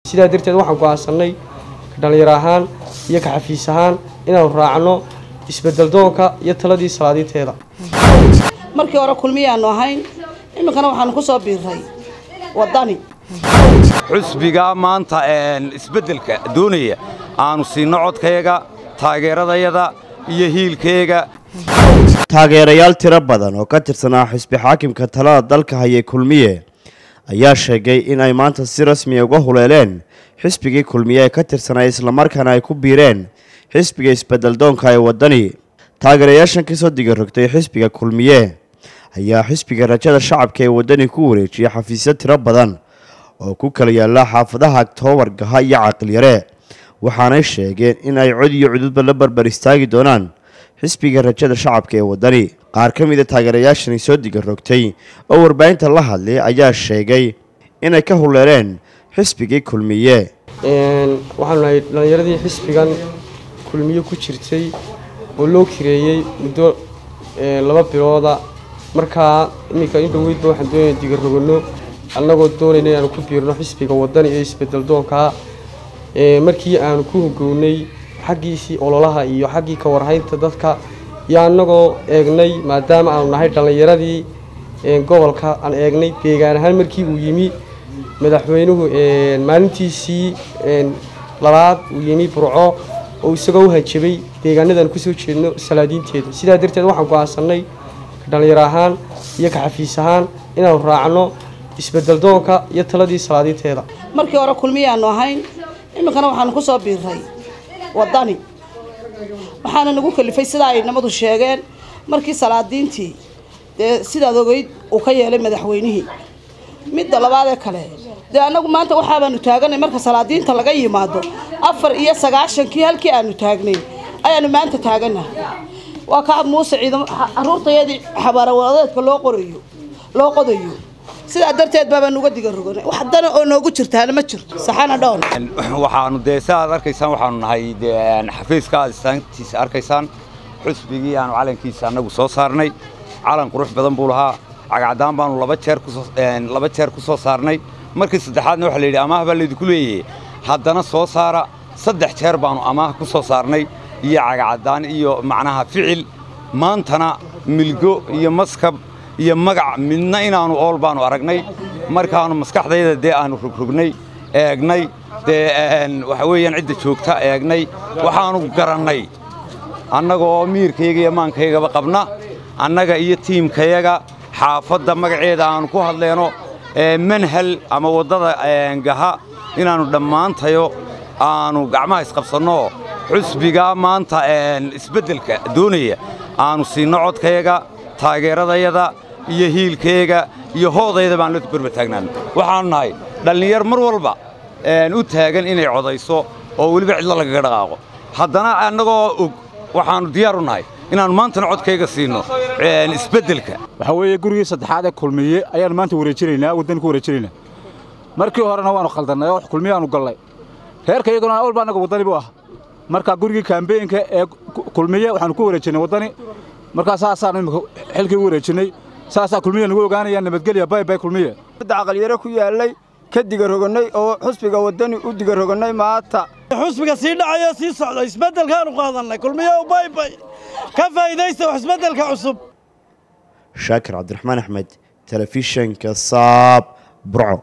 sidaa darteed waxaan go'aansanay dhallinyaro ahaan iyo ka xafiis ahaan inaanu raacno isbedeldoonka iyo taladii salaadiinteeda markii hore kulmiyaanu ahayn iminkana waxaanu ku soo biiray wadani xusbigaa maanta isbeddelka doonaya aanu siinno codkayaga taageeradayada iyo hiilkayaga taageerayaal tiro badan oo ka tirsanaa xisbi xaakimka talada dalka hayay kulmiye ayaa sheegay in ay maanta si rasmiya uga huleeleen xisbigii kulmiye ee ka tirsanaa islamarkaana ay ku biireen xisbiga isbedeldoonka ee waddani taageerayaashan kasoo digarogtay xisbiga kulmiye ayaa xisbiga rajada shacabka ee waddani ku wareejiyay xafiisyo tiro badan oo ku kala yaalla xaafadaha aktoobar gaha iyo caqilyare waxaanay sheegeen in ay cod iyo cududba la barbar istaagi doonaan xisbiga rajada shacabka ee waddani qaar ka mida taageerayaashani soo digarogtay oo warbaahinta la hadlay ayaa sheegay inay ka huleeleen xisbigii kulmiye waxaanu nahay dhallinyaradii xisbigan kulmiye ku jirtay oo loo kireeyey muddo laba bilooda markaa iminka in dhoweydba waxaan doonaya digarogano annagoo doonayna inaanu ku biirno xisbiga waddani ee isbedeldoonkaa markii aanu ku hogownay xaggiisii ololaha iyo xaggii ka warhaynta dadka iyo annagoo eegnay maadaama aanu nahay dhallinyaradii gobolka aan eegnay deegaan ahaan markii uu yimi madaxweynuhu maalintiisii labaad uu yimi burco oo isagoo u hanjabay deegaanadaan kusoo jeedno salaadiinteeda sidaa darteed waxaan go'aansanay dhallinyaro ahaan iyo ka xafiis ahaan inaanu raacno isbedeldoonka iyo taladii salaadiinteeda markii hore kulmiyaanu ahayn iminkana waxaanu ku soo biiray wadani waxaana nagu kalifay sidaa ay namadu sheegeen markii salaadiintii dee sidaad ogeyd uu ka yeelay madaxweynihii midda labaadee kale dee annagu maanta waxaabaanu taaganay marka salaadiinta laga yimaado afar iyo sagaashankii halkii aanu taagnay ayaanu maanta taaganahay waa ka muuse ciidamo caruurtayadii xabaarawadeedka loo qorayo loo qodayo sidaa darteed baabaan uga diga roganay wax dana oo noogu jirtaana ma jirto saxana dhown waxaanu dee si aad arkaysaan waxaanu nahay xafiiska aad istaantiisa arkaysaan xusbigii aanu calankiisa annagu soo saarnay calan qurux badan buu lahaa cagacdaan baanu laba jeer kusoo laba jeer ku soo saarnay markii saddexaadna waxaa la yidhi amaah baa laydinku leeyahay haddana soo saara saddex jeer baanu amaah ku soo saarnay iyo cagacadaan iyo macnaha ficil maantana milgo iyo maskab iyo magac midna inaannu ool baannu aragnay markaannu maskaxdayda dee aannu rogrognay eegnay dee waxa weeyaan cidda joogta eegnay waxaannu garannay annagaoo miirkayaga iyo maankaygaba qabna annaga iyo tiimkayaga xaafadda magaceeda aannu ku hadleenno manhal ama waddada gaha inaannu dhammaantayo aannu gacmaha isqabsanno xusbigaa maanta isbeddelka doonaya aanu siinno codkayaga taageeradayada iyo hiilkayaga iyo hoodayda baan la barba taagnaano waxaannu nahay dhallinyar mar walba u taagan inay codayso oo weliba cidlo lagaga dhaqaaqo haddana annagoo og waxaannu diyaar u nahay inaannu maantana codkayga siinno isbeddelka waxaa weeye gurigii saddexaad ee kulmiye ayaannu maanta wareejinaynaa waddani ku wareejinaynaa markii horena waannu khaldannay oo kulmiyaannu gallay reerka iyaguna awalba annaga waddani buu ah marka gurigii kaambeenka ee kulmiye waxaannu ku wareejinnay waddani markaa saasaannu imika xilkii u wareejinnay saasaa kulmiye nagu ogaanayaan nabadgelya baybay kulmiye caqalyare ku yaallay ka digarogannay oo xusbiga waddani u digarogannay maanta xusbiga sii dhacayo sii socda isbeddelkaanu qaadannay kulmiye baybay ka faa'iidaysta wax isbeddelka cusub shaakir cabdiraxmaan axmed telefishanka saab burco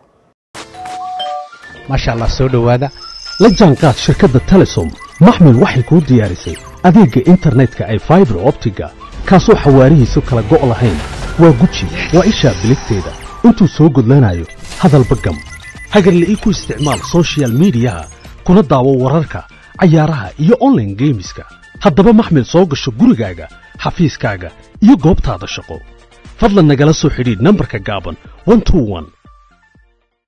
maasha allah soo dhowaada la jaanqaad shirkadda telesom maxmil waxay kuu diyaarisay adeegga internetka ay faibar optiga kaasoo xawaarihiisu kala go' lahayn waa guji waa ishaa biligteeda intuu soo gudlanayo hadalba gam hagarle ii ku isticmaal sochial midiyaha kuna daawo wararka cayaaraha iyo onlaine geemiska haddaba maxmil soo gasho gurigaaga xafiiskaaga iyo goobtaada shaqo fadlan nagala soo xidhiidh nambarka gaaban